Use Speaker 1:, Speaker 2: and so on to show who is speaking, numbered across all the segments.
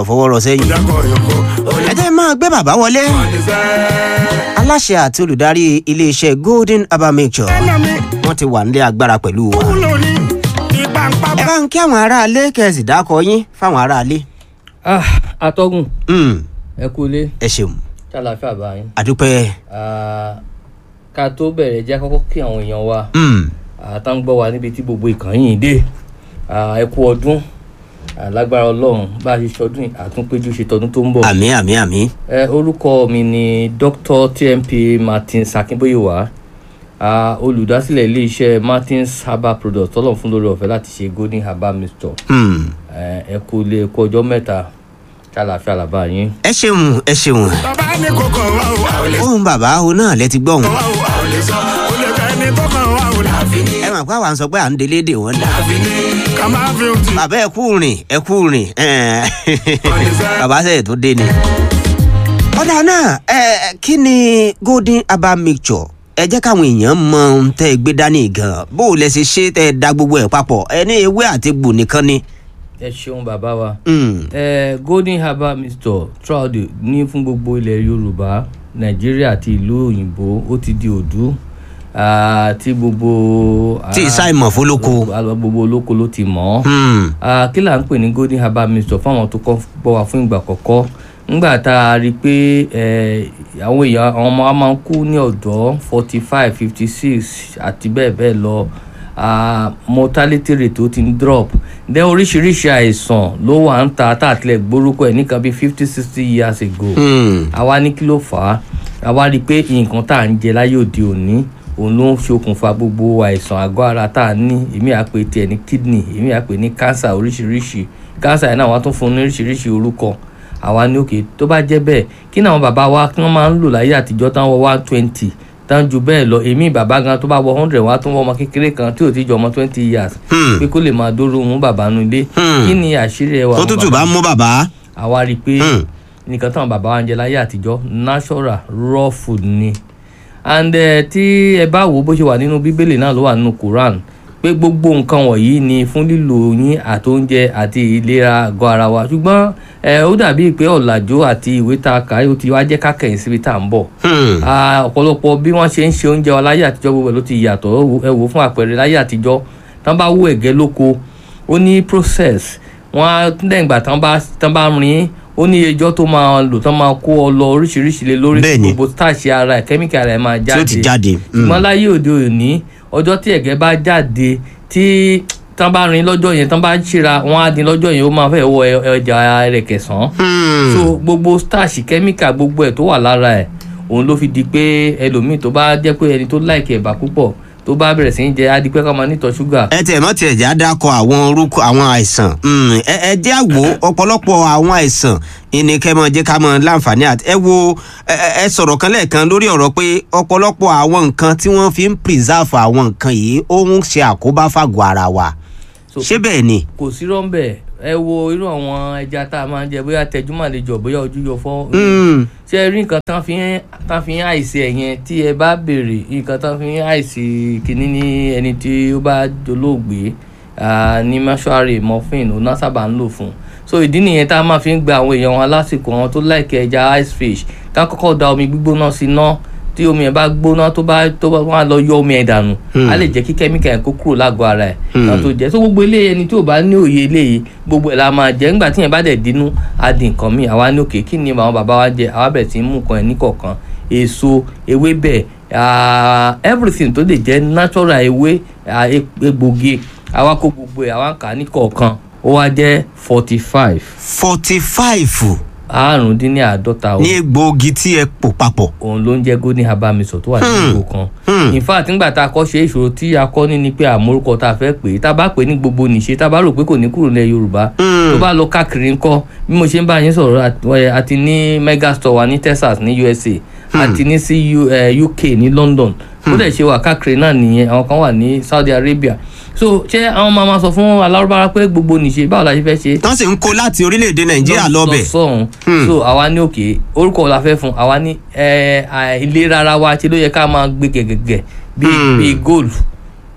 Speaker 1: ọ̀fọwọ́rọ̀ sẹ́yìn. ẹ jẹ́ máa gbé bàbá wọlé. aláṣẹ àti olùdarí iléeṣẹ́ golden herbal mixture wọ́n ti wà nílé agbára pẹ̀lú wa. ẹ bá ń kí àwọn aráalé kẹsì dákọ yín fáwọn aráalé.
Speaker 2: ah atọ́gùn
Speaker 1: Mm,
Speaker 2: ẹ kú ilé
Speaker 1: ẹ ṣeun
Speaker 2: ṣàlàáfíà bá yín
Speaker 1: àdúpẹ́.
Speaker 2: Ah, ká tó bẹ̀rẹ̀ jẹ́ kọ́kọ́ kí àwọn èèyàn wa
Speaker 1: Mm,
Speaker 2: àtàǹgbọ́ wa níbi tí gbogbo ìkànnì yìí dé Ah, ẹ kú ọdún Ah, lágbára ọlọ́run bá a ṣe ṣọdún yìí, àtúnpéjú ṣe tọdún tó ń bọ̀.
Speaker 1: àmì àmì àmì.
Speaker 2: ẹ orúkọ mi ni dr tmp martins akínbóyèwá Ah, olùdásílẹ̀ iléeṣẹ́ martins herbal products tọ́lọ̀ fún lórí ọ̀fẹ́ láti ṣe golden herbal mixture
Speaker 1: Mm,
Speaker 2: Eh, ẹ kú ilé ẹ kú ọjọ́ mẹ́ta ṣàlàáfíà làbá yín.
Speaker 1: ẹ ṣeun ẹ ṣeun.
Speaker 3: bàbá ní kókó wa ò wá ò lè
Speaker 1: ohun bàbá o náà lẹ ti gbọ́ òun.
Speaker 3: wá ò wá ò lè sọ ó lè fẹ́ ní kókó wa ò láfi ní
Speaker 1: ẹ mọ̀ pé àwa ń sọ pé à ń délé dè wọ́n dà.
Speaker 3: láfi ní ká máa fi òtí.
Speaker 1: bàbá ẹ kú rìn ẹ kú rìn ẹ̀ẹ́n. bàbá sẹ́yìn tó dé ni. ọ̀dà náà ẹ kí ni golden herbal mixture ẹ jẹ́ káwọn èèyàn mọ ohun tẹ́ ẹ gbé dání gan bó o lẹ ṣe ṣe tẹ́ ẹ da gbogbo ẹ̀ papọ̀ ẹ ní ewé àti egbò nìkan ni.
Speaker 2: ẹ ṣeun bàbá wa.
Speaker 1: Mm,
Speaker 2: Eh, golden herbal mixture throughout the ní fún gbogbo ilẹ̀ yorùbá nàìjíríà àti ìlú òyìnbó ó ti di òdú Ah, tí gbogbo.
Speaker 1: tí ìsáìmọ̀ fólókó.
Speaker 2: ah, gbogbo olóko ló ti mọ̀ ọ́.
Speaker 1: Mm,
Speaker 2: Ah, kí là ń pè ní golden herbal mixture fáwọn tó kọ́ gbọ́ wa fún ìgbà àkọ́kọ́ ńgbà tá a rí i pé eh, àwọn èèyàn àwọn ọmọ wa máa ń kú ní ọ̀dọ́ forty five fifty six àti bẹ́ẹ̀ bẹ́ẹ̀ lọ ah, mortality rate ó ti ń drop then oríṣiríṣi àìsàn ló wà ń ta táàtìlẹ̀ gbórúkọ ẹ̀ nìkan bíi fifty sixty years ago
Speaker 1: mm,
Speaker 2: àwa ní kí ló fà á àwa rí i pé nǹkan tá à ń jẹ láyé òde òní òun ló ń ṣokùnfà gbogbo àìsàn àgọ́ ara tá a ní èmi à pè tiẹ̀ ní kidney èmi à pè ní cancer oríṣiríṣi cancer yẹn náà wọ́n tún fún un ní oríṣiríṣi orúkọ àwa ní òkè tó bá jẹ́ bẹ́ẹ̀ kí ni àwọn bàbá wa kí wọ́n máa ń lò láyé àtijọ́ tán wọ one twenty tán ju bẹ́ẹ̀ lọ èmi bàbá gan tó bá wọ hundred wá tún wọ ọmọ kékeré kan tí ò ti jọ ọmọ twenty years
Speaker 1: Hmm.
Speaker 2: pé kó lè máa dóró mú bàbá nu ilé
Speaker 1: Hmm.
Speaker 2: kí ni àṣírí ẹwà
Speaker 1: tó
Speaker 2: àwọn
Speaker 1: tútù
Speaker 2: bàbá
Speaker 1: bá mú bàbá.
Speaker 2: àwa rí i pé
Speaker 1: Hmm.
Speaker 2: nǹkan táwọn bàbá wa ń jẹ láyé àtijọ́ natural raw food ni and uh, tí ẹ bá wò ó bó ṣe wà nínú bíbélì náà ló wà nínú quran pé gbogbo nǹkan wọ̀nyí ni fún lílo yín àtóúnjẹ àti ìlera àgọ́ ara wa ṣùgbọ́n ẹ ó dàbí pé ọ̀làjú àti ìwé tá a kà ó ti wá jẹ́ ká kẹ̀yìn síbi tá à ń bọ̀
Speaker 1: Hmm,
Speaker 2: Ah, ọ̀pọ̀lọpọ̀ bí wọ́n ṣe ń ṣe oúnjẹ wa láyé àtijọ́ gbogbo ẹ̀ ló ti yàtọ̀ ẹ wò- ẹ wò fún àpẹẹrẹ láyé àtijọ́ tán bá wú ẹ̀gẹ́ lóko ó ní process wọ́n á lẹ́yìn ìgbà tán bá tán bá rin ó ní ẹjọ́ tó máa lò tán máa kó ọ lọ oríṣiríṣi lé lórí
Speaker 1: Bẹ́ẹ̀ni.
Speaker 2: gbogbo starch ara ẹ̀ kẹ́míkà ara ẹ̀ máa
Speaker 1: tí
Speaker 2: jáde
Speaker 1: ó ti jáde. Mm.
Speaker 2: ṣùgbọ́n láyé òde òní ọjọ́ tí ẹ̀gẹ́ bá jáde tí tán bá rin lọ́jọ́ yẹn tán bá ṣíra wọ́n á dín lọ́jọ́ yẹn ó máa fẹ́ wọ ẹ- ọjà rẹ̀ kẹsàn-án
Speaker 1: Hmm.
Speaker 2: so gbogbo starch kẹ́míkà gbogbo ẹ̀ tó wà lára ẹ̀ òun ló fi di pé ẹlòmíì tó bá jẹ́ pé ẹni tó láìkì ẹ̀bà púpọ̀ tó bá bẹ̀rẹ̀ sí í jẹ á di pé ká máa nítọ̀ ṣúgà
Speaker 1: ẹ tiẹ̀ mọ́ tiẹ̀ já dákọ̀ àwọn orúkọ àwọn àìsàn Mm, ẹ ẹ jẹ́ àwò ọ̀pọ̀lọpọ̀ àwọn àìsàn ìní kẹ́ mọ́ jẹ́ ká mọ́ láǹfààní àti ẹ wo ẹ ẹ- ẹ sọ̀rọ̀ kan lẹ́ẹ̀kan lórí ọ̀rọ̀ pé ọ̀pọ̀lọpọ̀ àwọn nǹkan tí wọ́n fi ń preserve àwọn nǹkan yìí ó ń ṣe àkóbá fàgọ̀ ara wa
Speaker 2: So-
Speaker 1: ṣé bẹ́ẹ̀ ni.
Speaker 2: kò sí rọ́ńbẹ̀ ẹ wo irú àwọn ẹja tá a máa ń jẹ bóyá tẹjúmọ́ lè jọ bóyá ojú yọ fọ́
Speaker 1: Mm,
Speaker 2: ṣé ẹ rí nǹkan tán fi ń tán fi ń àìsí ẹ̀ yẹn tí ẹ bá béèrè nǹkan tán fi ń àìsí kínní ní ẹni tí ó bá dolóògbé ah, ní mọ́ṣúárì morphine òun náà sábà ń lò fún so ìdí nìyẹn tá a máa fi ń gba àwọn èèyàn wọn lásìkò àwọn tó láìkẹ́ ẹja ice fish ká kọ́kọ́ da omi gbígbóná sí iná tí omi ẹ̀ bá gbóná tó bá tó bá wọn á lọ yọ omi ẹ̀ dànù á lè jẹ́ kí kẹ́míkà yẹn kó kúrò lágọ̀ọ́ ara ẹ̀ kan tó jẹ́ so gbogbo eléyìí ẹni tí ò bá ní òye eléyìí gbogbo ẹ̀ la máa jẹ́ nígbà tí yẹn bá dẹ̀ dínú á di nǹkan míì àwa ní òkè kí ni àwọn bàbá wa jẹ àwa bẹ̀rẹ̀ sí í mú nǹkan ẹ̀ níkọ̀ọ̀kan èso ewébẹ̀ ah, everything tó lè jẹ́ natural ewé ah, e- egbògi àwa kó gbogbo ẹ̀ àwa ń kà á níkọ̀ọ̀kan ó wá jẹ́ forty five
Speaker 1: forty five
Speaker 2: àrùndínláàádọ́ta o
Speaker 1: ní egbòogi tí ẹ pò papọ̀.
Speaker 2: òun ló ń jẹ́ golden herbal mixture tó wà ní ìgò kan
Speaker 1: Hmm.
Speaker 2: in fact nígbà tá a kọ́ ṣe ìṣòro tí a kọ́ ní ni pé àmórúkọ tá a fẹ́ pè é tá a bá pè é ní gbogbo nìṣe tá a bá rò pé kò ní kúrò ní yorùbá
Speaker 1: Hmm.
Speaker 2: tó bá lọ káàkiri ńkọ́ bí mo ṣe ń bá yín sọ̀rọ̀ àt- ẹ, àti ní megastore wa ní texas ní usa àti ní sí U- eh, uk ní london ó dẹ̀ ṣe wà káàkiri náà nìyẹn àwọn kan wà ní saudi arabia so ṣé àwọn máa ma sọ fún alárúbára pé gbogbo nìṣe báwo la ṣe fẹ́ ṣe
Speaker 1: tán sì ń kó láti orílẹ̀-èdè nàìjíríà lọ́bẹ̀.
Speaker 2: sọ̀hún so àwa ní òkè orúkọ la fẹ́ fún àwa ní ẹ, à, ìlera ara wa ṣe ló yẹ ká máa gbé gẹ̀gẹ̀gẹ̀ bíi
Speaker 1: Hmm.
Speaker 2: bíi gold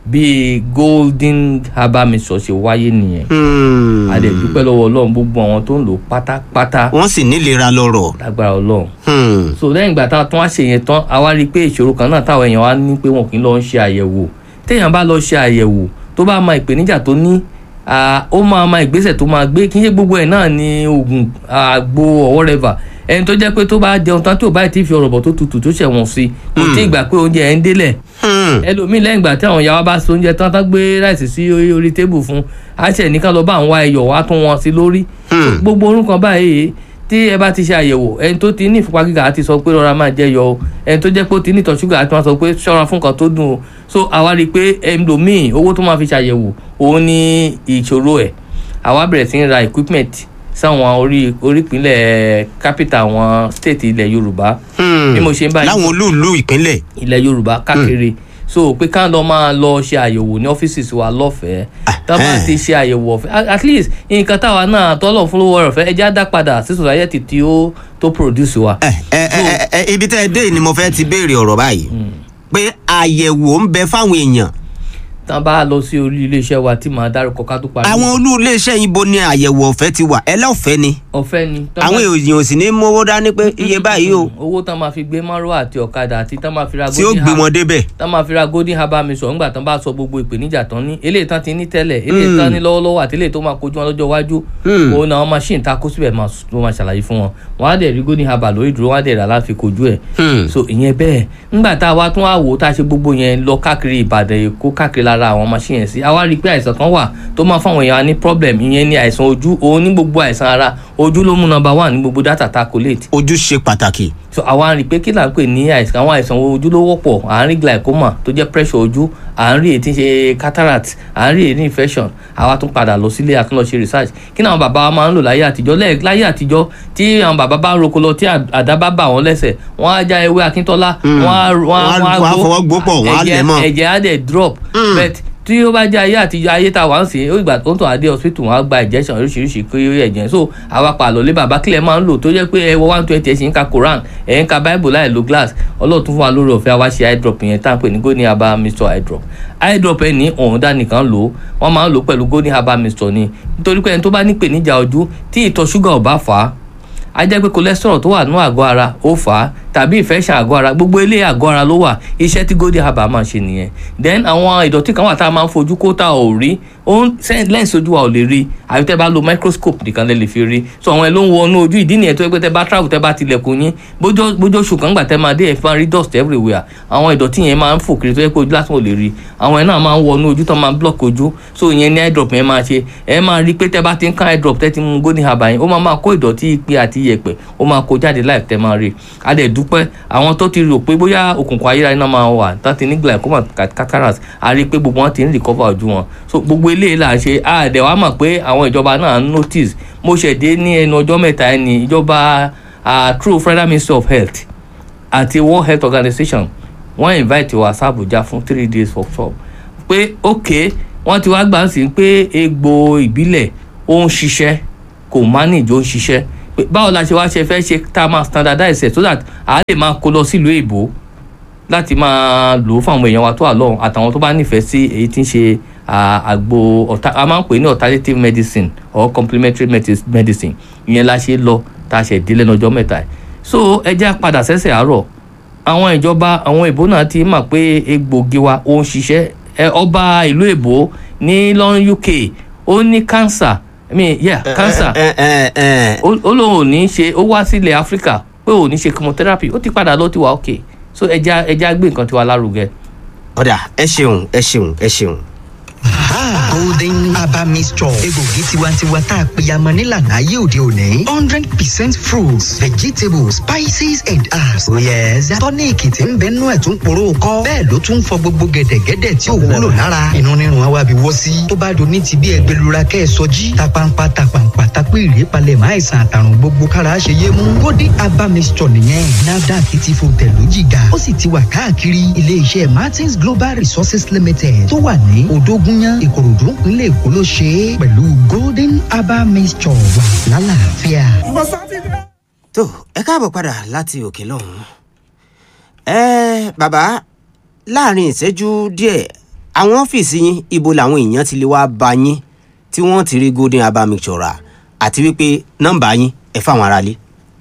Speaker 2: bí golden herbal mixture ṣe wáyé nìyẹn
Speaker 1: Hmm.
Speaker 2: a dẹ̀ dúpẹ́ lọ́wọ́ ọlọ́run gbogbo àwọn tó ń lò pátápátá
Speaker 1: wọ́n sì nílera lọ́rọ̀.
Speaker 2: lágbára ọlọ́run
Speaker 1: Hmm.
Speaker 2: so lẹ́yìn ìgbà tá a tún wá ṣe yẹn tán a wá rí i pé ìṣòro kan náà táwọn èèyàn wá ní pé wọn kì í lọ ń ṣe àyẹ̀wò téèyàn bá lọ ṣe àyẹ̀wò tó bá mọ ìpèníjà tó ní ah, ó máa ma ìgbésẹ̀ tó máa gbé kí n ṣe gbogbo ẹ̀ náà ní oògùn àgbo or whatever ẹni tó jẹ́ pé tó bá jẹun tán tí ò bá ti fi ọ̀rọ̀ bọ̀ tó tutù tó ṣẹ̀wọ̀n sí kò tí ì gbà pé oúnjẹ ẹ̀ ń délẹ̀
Speaker 1: Hmm.
Speaker 2: ẹlòmíì lẹ́yìn ìgbà tí àwọn ìyá wa bá so oúnjẹ tán tán gbé ráìsì sí orí orí tébù fún àṣẹ nìkan lọ bá àwọn ẹyọ wá tún wọn sí lórí
Speaker 1: Hmm.
Speaker 2: gbogbo orúkọ báyìí tí ẹ bá ti ṣe àyẹ̀wò ẹni tó ti ní ìfúnpá gíga àti sọ pé rọra máa jẹ yọ o ẹni tó jẹ́ pé ó ti ní ìtọ̀ ṣúgà àti wọn sọ pé ṣọ́ra fún nǹkan tó dùn o so àwa rí i pé ẹlòmíì owó tó máa fi ṣàyẹ̀wò òun ní ìṣòro ẹ̀ àwa bẹ̀rẹ̀ sí ń ra equipment sáwọn orí orípínlẹ̀ capital àwọn state ilẹ̀ yorùbá
Speaker 1: Hmm.
Speaker 2: bí mo ṣe ń báyìí
Speaker 1: láwọn olúùlú ìpínlẹ̀.
Speaker 2: ilẹ̀ yorùbá káàkiri so pé ká lọ máa lọ ṣe àyẹ̀wò ní ọ́fíìsì wa lọ́fẹ̀ẹ́ tá a bá
Speaker 1: Ẹhẹ́n.
Speaker 2: ti ṣe àyẹ̀wò ọ̀fẹ́ at- at least nǹkan táwa náà tọ́lọ̀ fún lówó ọ̀fẹ́ ẹja dá padà sí society tí ó tó produce wa.
Speaker 1: ẹ ẹ ẹ ẹ ibi tẹ́ ẹ dé yìí ni mo fẹ́ ti béèrè ọ̀rọ̀ báyìí pé àyẹ̀wò ń bẹ fáwọn èèyàn
Speaker 2: tá a bá lọ sí orí iléeṣẹ́ wa tí màá dárúkọ ká tó parí.
Speaker 1: àwọn olú iléeṣẹ́ yìí bo ni àyẹ̀wò ọ̀fẹ́ ti wà ẹlẹ́ọ̀fẹ́ ni
Speaker 2: ọ̀fẹ́ ni. Tán
Speaker 1: àwọn
Speaker 2: bá-
Speaker 1: èèyàn ò sì ní mówó dání pé iye báyìí o
Speaker 2: owó tán máa fi gbé márùwá àti ọ̀kadà àti tán máa fi ra
Speaker 1: tí ó
Speaker 2: golden
Speaker 1: gbé
Speaker 2: ham-
Speaker 1: wọn débẹ̀.
Speaker 2: tán máa fi ra golden herbal mixture ńgbà tán bá sọ gbogbo ìpèníjà tán ní eléyìí tán ti ní tẹ́lẹ̀ eléyìí tán ní lọ́wọ́lọ́wọ́ àti eléyìí tó máa kojú wọn lọ́jọ́ iwájú
Speaker 1: Hmm.
Speaker 2: òun náà machine ta kó síbẹ̀ máa s- ló máa ṣàlàyé fún wọn wọn á dẹ̀ rí golden herbal lórí ìdúró wọn á dẹ̀ rà láfi kojú ẹ̀
Speaker 1: Hmm.
Speaker 2: so ìyẹn bẹ́ẹ̀ ńgbà tá a wá tún wá wò ó tá a ṣe gbogbo yẹn lọ káàkiri ìbàdàn èkó káàkiri lára àwọn machine yẹn sí a wá rí i pé àìsàn kan wà tó máa fáwọn èèyàn ní problem ìyẹn ní àìsàn ojú òun ní gbogbo àìsàn ara ojú ló mú number one ní gbogbo data ta collate
Speaker 1: ojú ṣe pàtàkì.
Speaker 2: so àwa rí i pé kí là ń pè ní àìsàn àwọn àìsàn ojú ló wọ́pọ̀ à ń rí glaucoma tó jẹ́ pressure ojú à ń rí èyí tí ń ṣe cataract à ń rí èyí ní infection àwa tún padà lọ sílé àtúnlọ ṣe research kí ni àwọn bàbá wa máa ń lò láyé àtijọ́ lẹ́ẹ̀ láyé àtijọ́ tí àwọn bàbá bá ń roko lọ tí à- àdá bá bà wọ́n lẹ́sẹ̀ wọ́n á já ewé akíntọ́lá wọ́n á wọ́n á
Speaker 1: Wọ́n á- wọ́n á fọwọ́ gbó pọ̀, wọ́n á
Speaker 2: ẹ̀jẹ̀-
Speaker 1: lẹ̀ mọ́.
Speaker 2: ẹ̀jẹ̀ á dẹ̀ drop
Speaker 1: Mm.
Speaker 2: but tí ó bá jẹ́ ayé àtijọ́ ayé tá a wà ń sìn ó ìgbà tó ń tàn adé hospital wọn á gba injection oríṣiríṣi kí ó yẹ ẹ̀jẹ̀ so àwa pàlọ́ lé bàbá kílẹ̀ máa ń lò tó jẹ́ pé ẹ wọ one twenty ẹ̀ sì ń ka Quran ẹ̀ ń ka Bible láì lo glass ọlọ́run tún fún wa lórí ọ̀fẹ́ àwa ṣe eye drop yẹn tá à ń pè ní golden herbal mixture eye drop eye drop ẹ̀ ní ọ̀hún dánìkan lò ó wọ́n máa ń lò ó pẹ̀lú golden herbal mixture ni nítorí pé ẹni tó bá ní ìpèníjà ojú tí ìtọ̀ ṣúgà ò bá fà á a jẹ́ pé cholesterol tó wà nínú àgọ́ ara ó fà á tàbí infection àgọ́ ara gbogbo ilé àgọ́ ara ló wà iṣẹ́ tí golden herbal máa ń ṣe nìyẹn then àwọn ìdọ̀tí kan wà tá a máa ń fojú kó tá a ò rí ó ń lẹ́ǹsì ojú wa ò lè rí àbí tẹ́ bá lo microscope nìkan lè lè fi rí so àwọn ẹ̀ ló ń wọnú ojú ìdí nìyẹn tó yẹ pé tẹ́ bá travel tẹ́ bá tilẹ̀kùn yín bójó bójó oṣù kan gbà tẹ́ máa dé ẹ̀ fún rí dust everywhere àwọn ìdọ̀tí yẹn máa ń fò kiri tó yẹ pé ojú lásán ò lè rí àwọn ẹ̀ náà máa ń wọnú ojú tó máa ń block ojú so ìyẹn ní eye drop yẹn máa ṣe ẹ máa rí pé tẹ́ bá ti ń ká eye drop tẹ́ ti mú golden herbal yẹn ó máa máa kó ìdọ̀tí ipe àti iyẹ̀pẹ̀ ó máa kó jáde láì tẹ́ máa rí a dẹ̀ dúpẹ́ àwọn tó ti rò pé bóyá òkùnkùn ayérayé náà máa wà tó ti ní glaucoma cataract a rí i pé gbogbo wọn ti ń recover ojú wọn so gbogbo eléyìí là ń ṣe a dẹ̀ wá mọ̀ pé àwọn ìjọba náà ń notice mo ṣẹ̀dé ní ẹnu ọjọ́ mẹ́ta ẹni ìjọba ah, through federal ministry of health àti world health organization wọ́n invite wa sí Abuja fún three days workshop pé ok wọ́n ti wá gbà ń sìn pé egbò ìbílẹ̀ ó ń ṣiṣẹ́ kò manage ó ń ṣiṣẹ́ pé báwo la ṣe wá ṣe fẹ́ ṣe tá a máa standardize ẹ̀ so that a lè máa kó lọ sílùú èbó láti máa lò ó fún àwọn èèyàn wa tó wà lọ́hùn àtàwọn tó bá nífẹ̀ẹ́ sí èyí tí ń ṣe ah, àgbo ọ̀tá a máa ń pè ní alternative medicine or complementary medis- medicine ìyẹn la ṣe lọ tá a ṣe dé lẹ́nu ọjọ́ mẹ́ta yìí so ẹ jẹ́ á padà sẹ́sẹ̀ àárọ̀ àwọn ìjọba àwọn èbó náà ti mọ̀ pé egbògi wa ó ń ṣiṣẹ́ ẹ ọba ìlú èbó ní london uk ó ní cancer i mean yeah cancer
Speaker 1: ẹ ẹ ẹ
Speaker 2: ó ó lóun ò ní ṣe ó wá sílẹ̀ áfíríkà pé ò ní ṣe chemotherapy ó ti padà lọ ti wà ok so ẹja ẹja gbé nǹkan tiwa lárugẹ.
Speaker 1: ọ̀dà ẹ ṣeun ẹ ṣeun ẹ ṣeun.
Speaker 4: golden herbal mixture egbògi tiwantiwa tá a pèyàmọ nílànà ayé òde òní hundred percent fruits vegetables spices and herbs oh yes tọ́níìkì tí ń bẹ nú ẹ̀ tún poró kọ́ bẹ́ẹ̀ ló tún fọ gbogbo gẹ̀dẹ̀gẹ̀dẹ̀ tí ò wúlò lára inú rírun àwa bí wọ́ sí tó bá do ní ti bí ẹgbẹ́lura kẹ́ ẹ sọjí tapampa tapampa tapé ìrèpalẹ̀ máa ìsàn àtàrùn gbogbo kára ṣe yé mú golden herbal mixture nìyẹn nafdac ti fò tẹ̀lú jìgà ó sì ti wà káàkiri ilé iṣẹ́ martins global resources limited tó wà ní odógúnyán ìkòròdú nílẹ̀ èkó ló ṣe é pẹ̀lú golden herbal mixture wà lálàáfíà.
Speaker 1: tó ẹ káàbọ̀ padà láti òkè lọ́hùn. ẹ bàbá láàrin ìṣẹ́jú díẹ̀ àwọn ọ́fíìsì yín ibo làwọn èèyàn ti lè wá bá yín tí wọ́n ti rí golden herbal mixture rà àti wípé nọ́mbà yín ẹ fáwọn aráalé.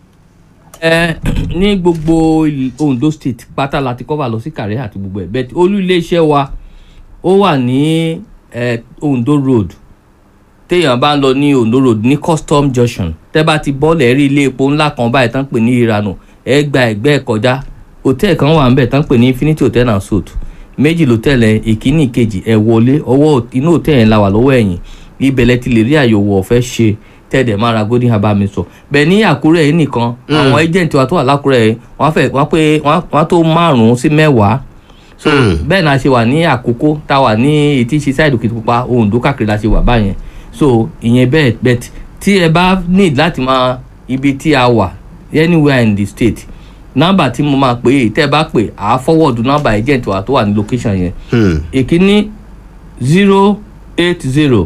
Speaker 2: ẹ ní gbogbo il- Ondo state pátá láti cover lọ sí Kàrẹ́ àti gbogbo ẹ̀ bẹ́ẹ̀ olú iléeṣẹ́ wa ó wà ní ẹ, Ondo road téèyàn bá ń lọ ní Ondo road ní custom junction tẹ́ bá ti bọ́ọ̀lù rí ilé epo ńlá kan báyìí tán pè ní ìranù ẹ gba ẹ̀gbẹ́ ẹ̀ kọjá hòtẹ́ẹ̀lì kan wà ńbẹ̀ tán pè ní Infinity Hotel and Suites méjì lòtẹ́ẹ̀lì ẹ̀ ìkíní ìkejì ẹ̀ wọlé ọwọ́ inú hòtẹ́ẹ̀lì yẹn la wà lọ́wọ́ ẹ̀yìn ibẹ̀ lẹ ti lè rí àyẹ̀wò ọ̀fẹ́ ṣe tẹ́ẹ̀dẹ̀ máa ra golden herbal mixture bẹ́ẹ̀ ní àkúrẹ́ yìí nìkan àwọn agent wa tó wà lákúrẹ́ yìí wọ́n fẹ́ wọ́n pé wọ́n wọ́n tó márùn-ún sí mẹ́wàá so
Speaker 1: Mm.
Speaker 2: bẹ́ẹ̀ náà ṣe wà ní àkókò tá a wà ní etí ṣe sáìdù kìtìpupa Oǹdó káàkiri la ṣe wà báyẹn so ìyẹn bẹ́ẹ̀ bẹ́ẹ̀ tí ẹ bá need láti máa ibi tí a wà anywhere in the state nọ́mbà tí mo máa pè é tẹ́ ẹ bá pè á forward nọ́mbà agent wa tó wà ní location yẹn
Speaker 1: Hmm.
Speaker 2: ìkíní zero eight zero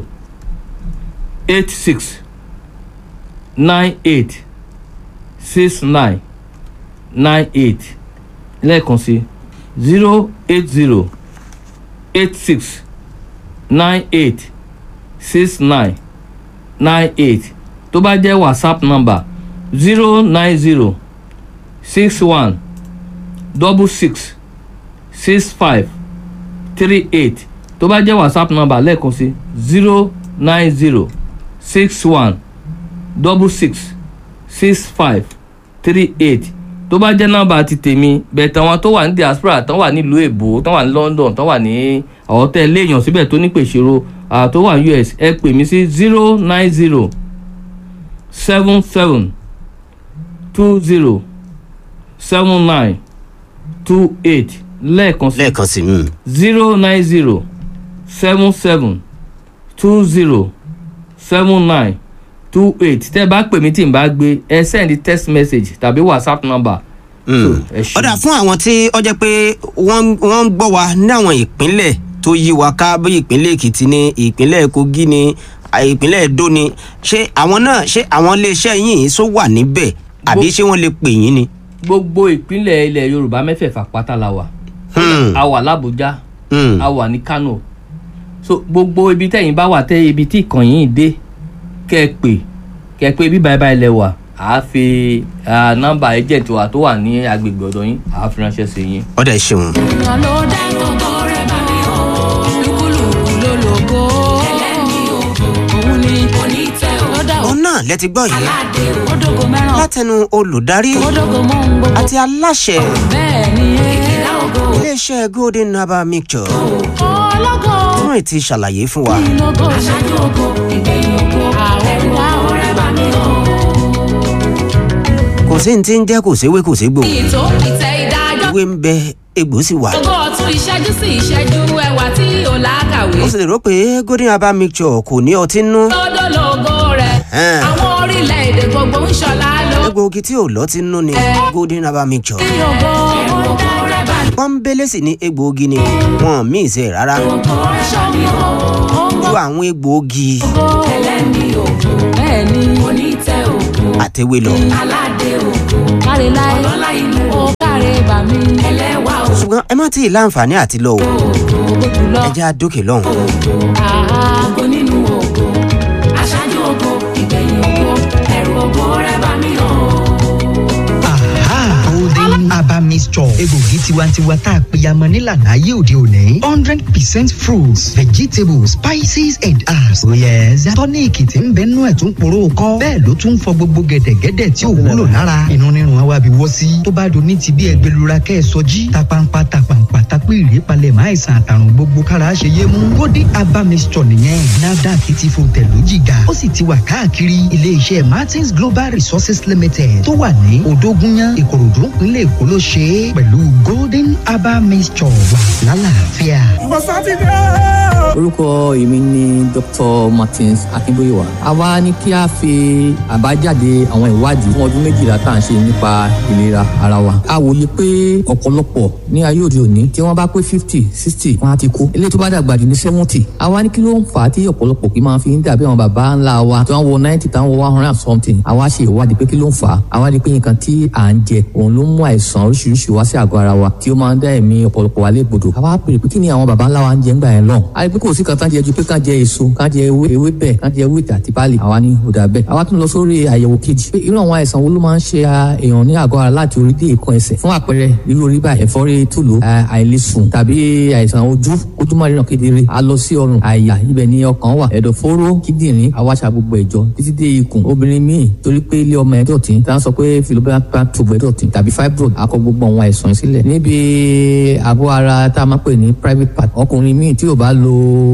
Speaker 2: eight six nine eight six nine nine eight lẹ́ẹ̀kan sí zero eight zero eight six nine eight six nine nine eight tó bá jẹ́ whatsapp number zero nine zero six one double six six five three eight tó bá jẹ́ whatsapp number lẹ́ẹ̀kan sí zero nine zero six one double six six five three eight tó bá jẹ́ nọ́mbà ti tèmi bẹ̀ẹ̀ tàwọn tó wà ní diaspora tán wà nílùú èbó tán wà ní London tán wà ní àwọn tẹ́ léèyàn síbẹ̀ tó ní pèsèrò tó wà ní US ẹ pè mí sí zero nine zero seven seven two zero seven nine two eight lẹ́ẹ̀kan sí
Speaker 1: lẹ́ẹ̀kan sí hmm.
Speaker 2: zero nine zero seven seven two zero seven nine two eight tẹ́ ẹ bá pè mí tí n bá gbé ẹ send text message tàbí whatsapp number.
Speaker 1: Hmm.
Speaker 2: ẹ ṣé.
Speaker 1: ọ̀dà fún àwọn tí ó jẹ́ pé wọ́n wọ́n ń gbọ́ wa ní àwọn ìpínlẹ̀ tó yí wa ká bí ìpínlẹ̀ Èkìtì ní ìpínlẹ̀ Kogi ní à, ìpínlẹ̀ Edo ní ṣé àwọn náà ṣé àwọn iléeṣẹ́ yìí sọ wà níbẹ̀ àbí ṣé wọ́n lè pè yín ni.
Speaker 2: gbogbo ìpínlẹ̀ ilẹ̀ yorùbá mẹ́fẹ̀ẹ̀fà pátá la wà
Speaker 1: Hmm.
Speaker 2: a wà l'Abuja
Speaker 1: Hmm.
Speaker 2: a wà ní Kano so gbogbo ibi tẹ́yìn bá wà tẹ́ ibi tí ìkànnì yìí dé kẹ́ ẹ pè kẹ́ ẹ pé bí báyìí báyìí lẹ wà á fi ah, nọ́mbà agent wa tó wà ní agbègbè ọ̀dọ̀ yín á fi ránṣẹ́ sí yín.
Speaker 1: ọ̀dà ẹ̀ ṣeun.
Speaker 5: èèyàn ló dá gbogbo rẹ̀ bá mi o. lúkúlùkù ló lògo. ẹlẹ́ni ògo. òun ni onítẹ̀ o. ló dá o.
Speaker 1: òun náà lẹ ti gbọ́ yìí
Speaker 5: aládé o. ó dógo mẹ́ràn.
Speaker 1: látẹnu olùdarí
Speaker 5: ó dógo mọ́ ohun gbogbo.
Speaker 1: àti aláṣẹ
Speaker 5: bẹ́ẹ̀ ni ìkìlá ògo.
Speaker 1: iléeṣẹ́ golden herbal mixture
Speaker 5: ológo.
Speaker 1: wọ́n ti ṣàlàyé fún wa.
Speaker 5: ìlógo. aṣáájú ògo. ìgbẹ̀yìn ògo. ẹ̀rù wa rẹ̀ bá mi o.
Speaker 1: kò sí ní ti ń jẹ́ kò séwé kò ségbò
Speaker 5: ìtò ìtẹ̀ ìdájọ́.
Speaker 1: ìwé ń bẹ egbò sì wà.
Speaker 5: ògo ọ̀tún ìṣẹ́jú sí ìṣẹ́jú ẹwà tí ò lákàwé.
Speaker 1: ó sì lè rò pé golden herbal mixture kò ní ọtí nú.
Speaker 5: lọ́dọ̀ lógo rẹ̀.
Speaker 1: Ẹn.
Speaker 5: àwọn orílẹ̀-èdè gbogbo ń ṣọlá ló.
Speaker 1: egbòogi tí ò lọ́tí nú ni golden herbal mixture.
Speaker 5: ògo ògo rẹ̀ bá mi.
Speaker 1: pọ́ńbélé sì ní egbòogi ni wọn míì ṣe rárá
Speaker 5: ògo aṣọ mi o.
Speaker 1: ju àwọn egbòogi
Speaker 5: ẹlẹ́ni ògo. bẹ́ẹ̀ni onítẹ̀ ògo.
Speaker 1: àtẹwé lọ.
Speaker 5: aládé ògo. káre láì. ọlọ́lá inú. ó káre bà mí. ẹlẹ́wà ògo.
Speaker 1: ṣùgbọ́n ẹ má tí ì láǹfààní àti lọ o
Speaker 5: ògo jùlọ.
Speaker 1: ẹ jẹ́ àdókè lọ́hùn.
Speaker 5: ògo nínú ògo. aṣáájú ògo. ìgbẹ̀yìn ògo. ẹ̀rù ògo rẹ̀ bà mí o.
Speaker 4: Aha! Golden Herbal Mixture. Egbògi tiwantiwa tá a pèyàmọ nílànà ayé òde òní. hundred percent fruits, vegetables, spices and herbs. Oh yes. Tọ́níìkì tí ń bẹ nú ẹ̀ tún poró kọ́. Bẹ́ẹ̀ ló tún fọ gbogbo gẹ̀dẹ̀gẹ̀dẹ̀ tí ò wúlò lára. Inú rírun àwa bí wọ́ sí. Tó bá do ní ti bí ẹgbẹ́lura kẹ́ ẹ sọjí. Tapampa tapampa tapé ìrépalẹ̀ máa ìsàn àtàrùn gbogbo kára ṣe yé mú. Golden Herbal Mixture nìyẹn. NAFDAC ti fò tẹ̀lú jìgà. Ó sì ti wà káàkiri ilé-iṣẹ́ Martins Global Resources Limited tó wà ní Odógúnyán Ìkòròdú ìpínlẹ̀ Èkó ló ṣe é pẹ̀lú Golden Herbal Mixture wà lálàáfíà.
Speaker 3: mo sọ ti dé o.
Speaker 2: orúkọ èmi ni dr martins akínbóyèwá a wá ní kí a fi àbájáde àwọn ìwádìí fún ọdún méjìlá tá à ń ṣe nípa ìlera ara wa a wòye pé ọ̀pọ̀lọpọ̀ ní ayé òde òní tí wọ́n bá pé fifty sixty wọ́n á ti kú eléyìí tó bá dàgbà jù ní seventy a wá ní kí ló ń fà á tí ọ̀pọ̀lọpọ̀ kì í máa fi ń dàbí àwọn bàbá ńlá wa tí wọ́n wọ ninety táwọn wọ one hundred and something a wá ṣe ìwádìí pé kí ló ń fà á a wá rí i pé nǹkan tí à ń jẹ òun ló ń mú àìsàn oríṣiríṣi wá wá sí àgọ́ ara wa tí ó máa ń dá ẹ̀mí ọ̀pọ̀lọpọ̀ wa légbodò àwa pèrè pé kí ni àwọn baba ńlá wa ń jẹ ńgbà yẹn lọ́hùn a rí pé kò sí kan tán jẹ ju pé kán jẹ èso kán jẹ ewé ewé bẹ́ẹ̀ kán jẹ wíìtì àti báàlì àwa ní òdà bẹ́ẹ̀ àwa tún lọ sórí àyẹ̀wò kejì pé irú àwọn àìsàn wo ló máa ń ṣe èèyàn ní àgọ́ ara láti orí dé ìkan ẹsẹ̀ fún àpẹẹrẹ irú orí báyìí ẹ̀fọ́rí tùlù àìlèsùn tàbí àìsàn ojú ojú máa ríran kedere a lọ sí ọrùn àyà ibẹ̀ ni ọkàn wà ẹ̀dọ̀fóró kíndìnrín àwáṣà gbogbo ẹ̀jọ títí dé ikùn obìnrin míì torí pé ilé ọmọ ẹ̀ dọ̀tí tá a sọ pé philobacter tube ẹ̀ dọ̀tí tàbí fibroid akọ gbogbo àwọn àìsàn sílẹ̀ níbi àgọ́ ara tá a máa pè ní private part ọkùnrin míì tí ò bá lo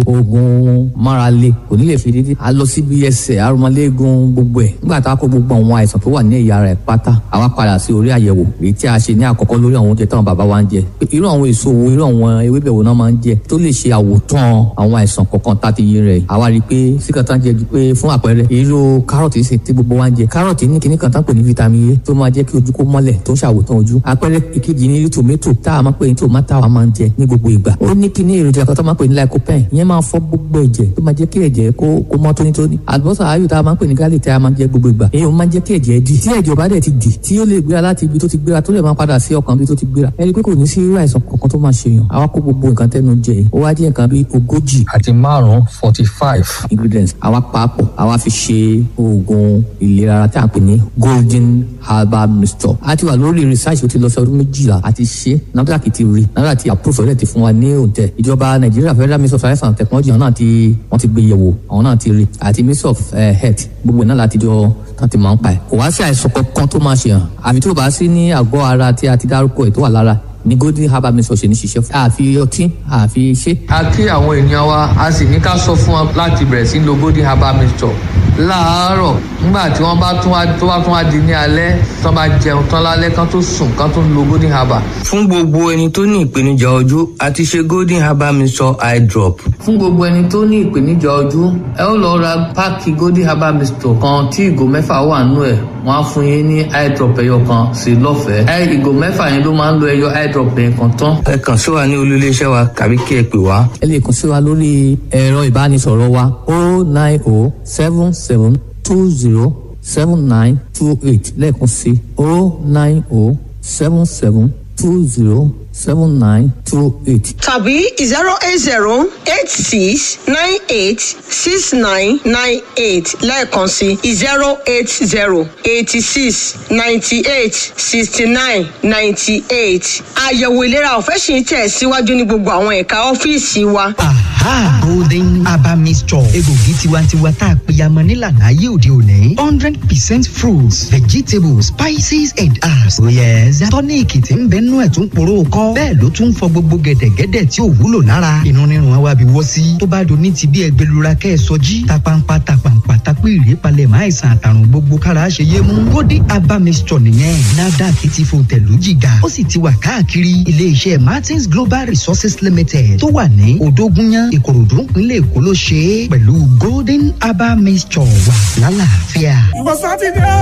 Speaker 2: oògùn márale kò ní lè fi dídí a lọ síbi ẹsẹ̀ arúmọléegun gbogbo ẹ̀ nígbà tá a kó gbogbo àwọn àìsàn tó wà ní ẹ̀yà ara ẹ̀ pátá àwa padà sí orí àyẹ̀wò èyí tí a ṣe ní àkọ́kọ́ lórí àwọn oúnjẹ táwọn bàbá wa ń jẹ irú àwọn èso wo irú àwọn ewébẹ̀ wo náà máa ń jẹ tó lè ṣe àwòtán àwọn àìsàn kọ̀ọ̀kan tá a ti yé rẹ̀ àwa rí i pé síkàtà ń jẹ pé fún àpẹẹrẹ irú kárọ̀tì sì tí gbogbo wa ń jẹ kárọ̀tì ní kíní kan tá pè ní vitamin A tó máa jẹ́ kí ojú kó mọ́lẹ̀ tó ń ṣàwòtán ojú àpẹẹrẹ ìkejì ní tòmẹ́tò tá a máa pè ní tòmátà wa máa ń jẹ ní gbogbo ìgbà ó ní kíní èròjà kan tó máa pè ní lycopene ìyẹn máa fọ gbogbo ẹ̀jẹ̀ tó máa jẹ́ kí ẹ̀jẹ̀ kó kó mọ́ tónítóní àlùbọ́sà ayò tá a máa ń pè ní garlic tí a máa ń jẹ gbogbo ìgbà èyí ó máa ń jẹ́ kí ẹ̀jẹ̀ dì tí ẹ̀jẹ̀ bá dẹ̀ ti dì tí ó lè gbéra láti ibi tó ti gbéra tó lè máa padà sí ọkàn ibi tó ti gbéra ẹni pé kò ní sí irú àìsàn kankan tó máa ṣèyàn àwa kó gbogbo nǹkan tẹnu jẹ ó wá jẹ́ nǹkan bíi ogójì
Speaker 6: àti márùn-ún forty five
Speaker 2: ingredients àwa papọ̀ àwa fi ṣe oògùn ìlera ara tí a pè ní golden herbal mixture a ti wà lórí research ó ti lọ sí ọdún méjìlá a ti ṣe NAFDAC ti rí NAFDAC ti approve ẹ̀ ti fún wa ní òǹtẹ̀ ìjọba nàìjíríà federal ministry of science and technology àwọn náà ti wọ́n ti gbé yẹ̀wò àwọn náà ti rí àti ministry of uh, health gbogbo náà láti jọ tán ti máa ń pa ẹ̀ kò wá sí àìsàn kankan tó máa ṣe hàn àfi tó bá sí ní àgọ́ ara tí a ti dárúkọ ẹ̀ tó wà lára ní golden herbal mixture ṣe ní ṣiṣẹ́ fún. àfi ọtí àfi ṣe.
Speaker 7: a kí àwọn ènìyàn wa a sì ní ká sọ fún wọn láti bẹ̀rẹ̀ sí lo golden herbal mixture láàárọ̀ nígbà tí wọ́n bá tún wá tó bá tún wá di ní alẹ́ tó bá jẹun tán lálẹ́ kán tó sùn kán tó lo golden herbal.
Speaker 8: fún gbogbo ẹni tó ní ìpèníjà ojú a ti ṣe golden herbal mixture eye drop.
Speaker 2: fún gbogbo ẹni tó ní ìpèníjà ojú ẹ ó lọ ra páàkì golden herbal mixture kan tí ìgò mẹ́fà wà nínú ẹ̀ wọ́n á fún yín ní eye drop ẹyọ kan sí lọ́fẹ̀ẹ́ ẹ ìgò mẹ́fà yẹn ló máa ń lo ẹyọ eye drop yẹn kan tán.
Speaker 8: ẹ kàn sí wa ní olú iléeṣẹ́ wa tàbí kí ẹ pè wá.
Speaker 2: ẹ lè kàn sí wa lórí ẹ̀rọ ìbánisọ̀rọ̀ wa o nine o seven seven two zero seven nine two eight lẹ́ẹ̀kan sí o nine o seven seven two zero seven nine two eight.
Speaker 9: tàbí zero eight zero eight six nine eight six nine nine eight lẹ́ẹ̀kan sí zero eight zero eighty six ninety eight sixty nine ninety eight. àyẹ̀wò ìlera ọ̀fẹ́ sì ń tẹ̀ síwájú ní gbogbo àwọn ẹ̀ka ọ́fíìsì wa.
Speaker 4: aha golden herbal mixture egbògi tiwantiwa tá a pèyàmọ nílànà ayé òde òní hundred percent fruits vegetables spices and herbs. oyè tọ́níìkì tí ń bẹ nú ẹ̀ tún poró kọ́ bẹ́ẹ̀ ló tún fọ gbogbo gẹ̀dẹ̀gẹ̀dẹ̀ tí ò wúlò lára inú rírun wa bí wọ́ sí tó bá do ní ti bí ẹgbẹ́lura kẹ́ ẹ sọjí tapampa tapampa tapé ìrèpalẹ̀ máa ìsàn àtàrùn gbogbo kára ṣe yé mú golden herbal mixture nìyẹn nafdac ti fò tẹ̀lú jìgà ó sì ti wà káàkiri iléeṣẹ́ martins global resources limited tó wà ní òdógúnyán ìkòròdú nílẹ̀ èkó ló ṣe é pẹ̀lú golden herbal mixture wà lálàáfíà.
Speaker 3: ìwọ sátidé